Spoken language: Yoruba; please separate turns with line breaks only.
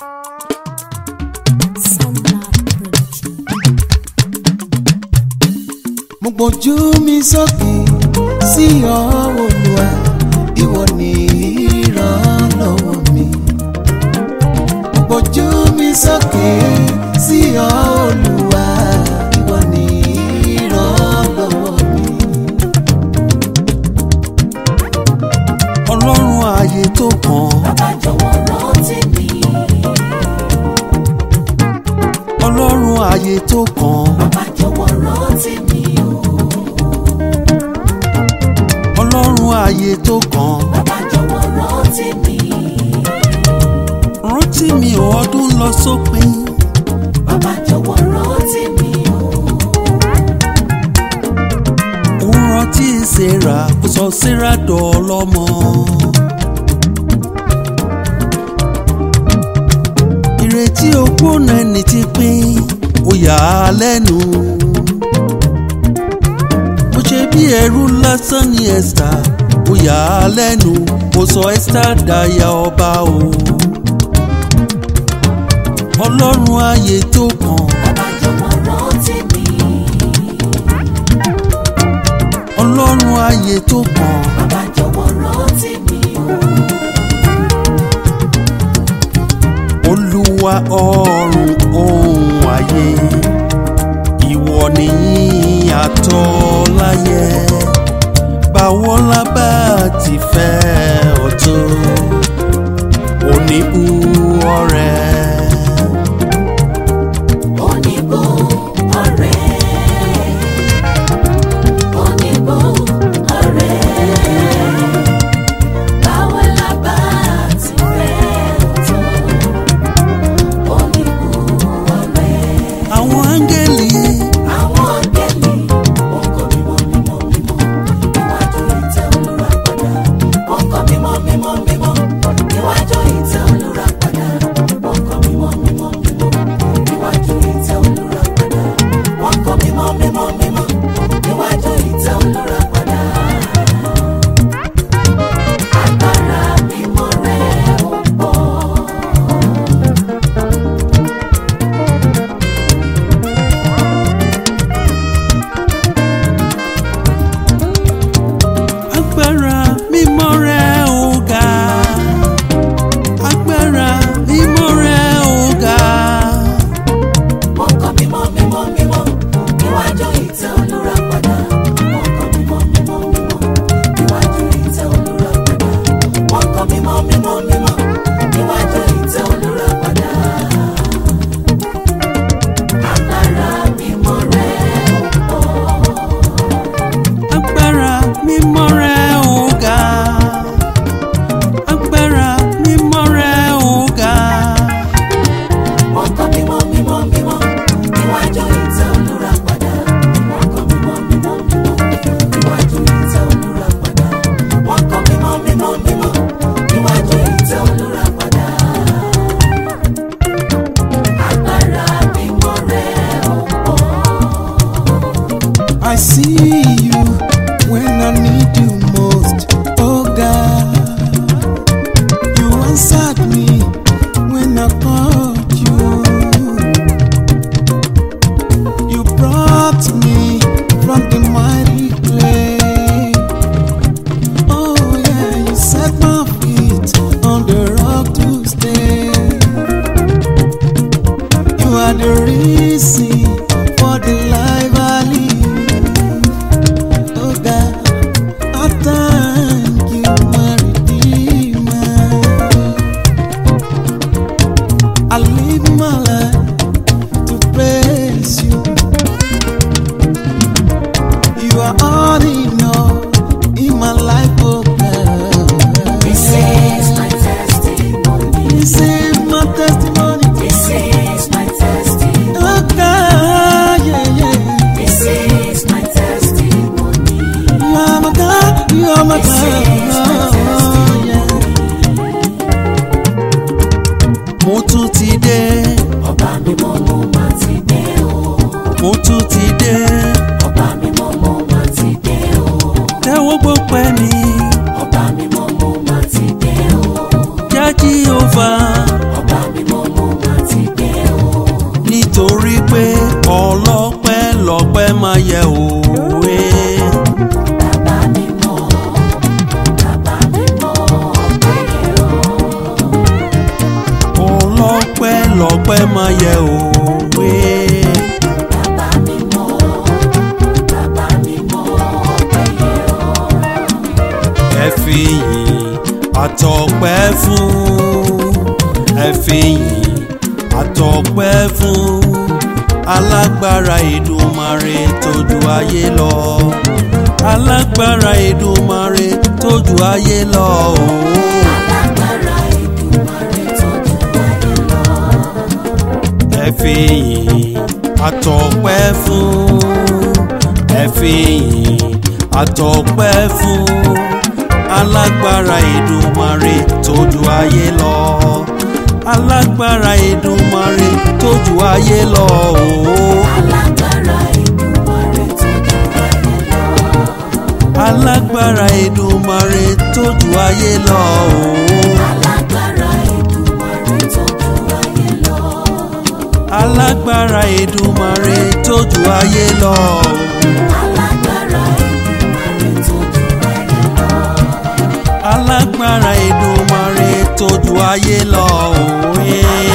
mo gbójú mi sókè sí ọ Olúwa ìwọ ni ìrànlọ́wọ́ mi mo gbójú mi sókè sí ọ Olúwa ìwọ ni ìrànlọ́wọ́ mi.
ọlọ́run ààyè tó kàn
Bàbá jọ̀wọ́ rántí mi.
ọlọ́run ààyè tó kàn
Bàbá jọ̀wọ́ rántí mi o.
ọlọ́run ààyè tó kàn
Bàbá jọ̀wọ́ rántí mi.
rántí mi ò ọdún lọ sópin
Bàbá jọ̀wọ́ rántí mi o.
òun rántí Sarah ó sọ Sarah dọ̀ọ́lọ́mọ. ìrètí ògbóná ẹni ti pín ó yà á lẹ́nu. mo ṣe bí ẹrú lásán ní Esther ó yà á lẹ́nu mo sọ Esther daya ọba o. ọlọ́run ààyè tó kàn
Bàbá jọ̀wọ́ rántí mi.
ọlọ́run ààyè tó kàn.
Bàbá jọ̀wọ́ rántí mi o.
olúwa ọ̀run ohun ayé ìwọ nìyí àtọ́ láyé báwo la bá ti fẹ́ ọ̀tọ̀ oníbu ọ̀rẹ́
Oníbò ọ̀rẹ́. Oníbò ọ̀rẹ́. Báwo la bá ti fẹ́ ọ̀tọ̀? Oníbò ọ̀rẹ́.
àwọn áńgẹ́lì
Àwọn ọ̀gẹ́lì wọ́n kọ́ mímọ́ mímọ́ mímọ́ níwájú ìtẹ́ olùràpadà. Wọ́n kọ́ mímọ́ mímọ́ mímọ́ níwájú ìtẹ́ olùràpadà. Wọ́n kọ́ mímọ́ mímọ́ mímọ́ níwájú ìtẹ́ olùràpadà. Wọ́n kọ́ mímọ́ mímọ́ mímọ́ níwájú ìtẹ́ olùràpadà. Agbára mímọ́ rẹ̀ ó pọ̀.
agbára mímọ́ rẹ ò ga agbára mímọ́ rẹ ò ga.
Wọ́n kọ́ mímọ́ mímọ́ mímọ́ níwájú ìtẹ́ olùràpadà. Wọ́n kọ́ mímọ́ mímọ́ mímọ́ níwájú ìtẹ́ olùràpadà. Wọ́n kọ́ mímọ́ mímọ́ mímọ́ níwájú ìtẹ́ olùràpadà. Agbára mímọ́ rẹ̀ ó pọ̀.
agbára mímọ́ rẹ ò ga agbára mímọ́ rẹ ò ga
Wọ́n kọ́ mímọ́ mímọ́ mímọ́ níwájú ìtẹ́ olùràpadà. Wọ́n kọ́ mímọ́ mímọ́ mímọ́ níwájú ìtẹ́ olùràpadà. Wọ́n kọ́ mímọ́ mímọ́ mímọ́ níwájú ìtẹ́ olùràpadà. Agbára mímọ́ rẹ̀ ó pọ̀.
I see you when I need you most, oh God. You answered me when I called you. You brought me from the mighty clay. Oh yeah, you set my feet on the rock to stay. You are the reason for the life I live. Oh God, I thank you, my Redeemer. I live my life to praise you. You are all in all in my life, oh God.
This is my testimony.
This is my testimony.
This is my testimony.
Oh God, yeah, yeah.
This is my testimony.
You are my God, you are my
This is my
God. Oh, yeah.
mo tún ti dé
Ọba mímọ́ mo máa ti dé o.
mo tún ti dé
Ọba mímọ́ mo máa ti dé o.
tẹ́wọ́ gbọ́pẹ́ mi
Ọba mímọ́ mo máa ti dé o.
jájí ova
Ọba mímọ́ mo
ọpẹ́ máa yẹ òwe.
Bàbá mi mọ́, bàbá mi mọ́ ọpẹ́ yẹ ọ́.
ẹ fi yìn àtọpẹ́ fún ẹ fi yìn àtọpẹ́ fún alágbára Èdùmàrè tójú ayé lọ alágbára Èdùmàrè tójú ayé lọ ooo.
Alágbára Èdùmàrè tó ju ayé lọ.
ẹ fi yìn àtọpẹ́ fún ẹ fi yìn àtọpẹ́ fún alágbára Èdùmàrè tójú ayé lọ alágbára Èdùmàrè tójú ayé lọ ooo
Alágbára Èdùmàrè tó ju ayé lọ.
alágbára Èdùmàrè tójú ayé lọ ooo
Alágbára Èdùmàrè tó ju ayé lọ.
alágbára Èdùmàrè tójú ayé lọ
Alágbára Èdùmàrè tó ju ayé lọ.
alágbára Èdùmàrè tójú ayé lọ òwe.